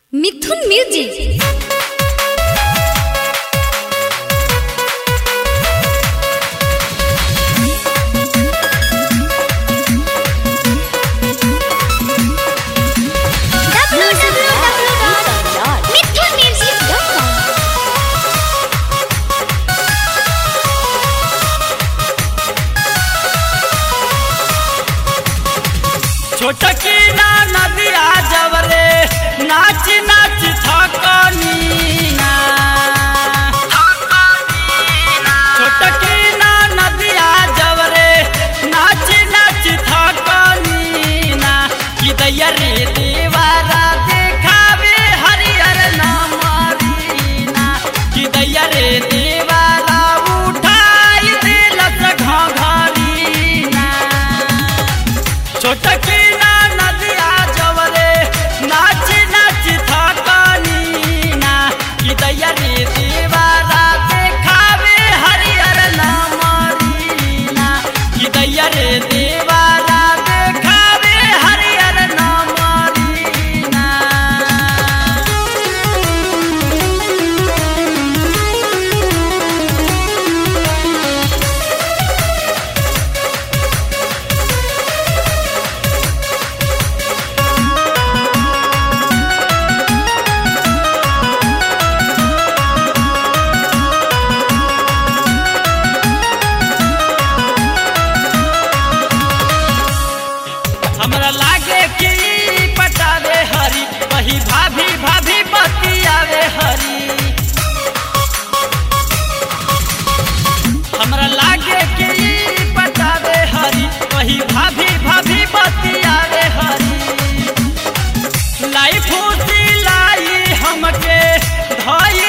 মিথুন music छोटकी ना नदिया जवरे नाच नाच थकनी ना छोटकी ना नदिया जवरे नाच नाच थकनी ना कि दैया रे देवारा देखावे हरियर नामरीना कि दैया रे देवारा उठाई दिलस घघरीना छोटकी ना नदिया जवरे नाच नाच थकनी ना कि दैया रे देवारा देखावे हरियर नामरीना कि दैया रे देवारा देखावे हरियर नामरीना हमरा लागे कि पटावे हरी वही भाभी भाभी बतियावे हरी हमरा लागे कि पटावे हरी वही भाभी भाभी बतियावे हरी लाई फूसी लाई हमके धई